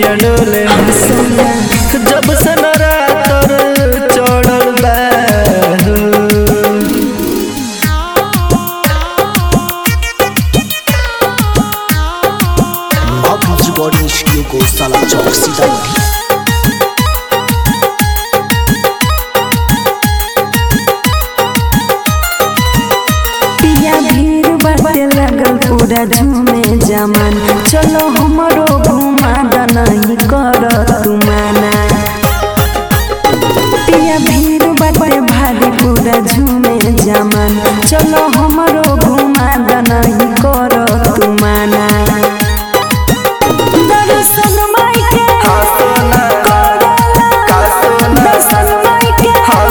निमिया डोले जब से नरातर चढ़ल बा Mahpus Recording Studio को साला चौक सीतामढ़ी पिया भीड़ बाटे लगल पूरा झूमे जमान चलो हमरो घुमा दनही कर तू माना पिया भीड़ बाटे भारी पूरा झूमे जमान चलो हमरो घुमा दनही कर तू माना दर्शन माई के दर्शन माई के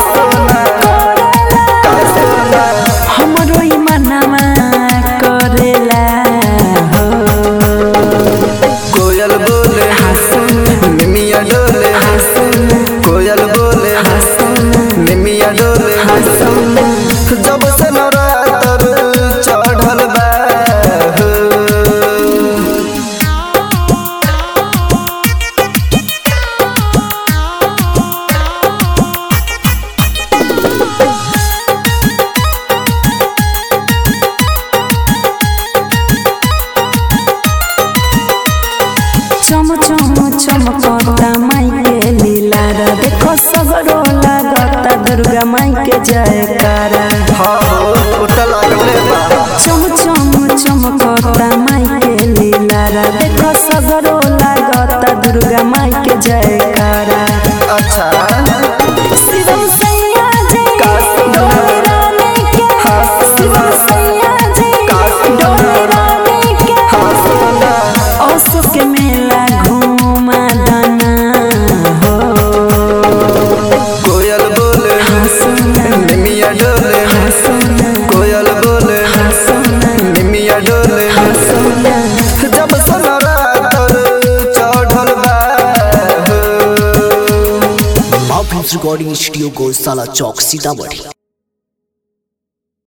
हमरो ई मनवा करेला हो कोयल बोले निमिया डोले कोयल बोले निमिया डोले जब से नरातर चढ़ल बा चम चम चमकता माई के लीला रा देखो सगरो लागता दुर्गा माई के जयकारा हाँ हो उठ लागले बा चम चम चमकता माई के लीला रा देखो सगरो लागता दुर्गा माई के जयकारा अच्छा शिवम सैया जय डोली रानी के शिवम सैया जय डोली रानी के ओसो के मेला घूमा दाना हो कोयल बोले निमिया डोले कोयल बोले निमिया डोले जब से नरातर चढ़ल बा Mahpus Recording Studio को साला चौक सीतामढ़ी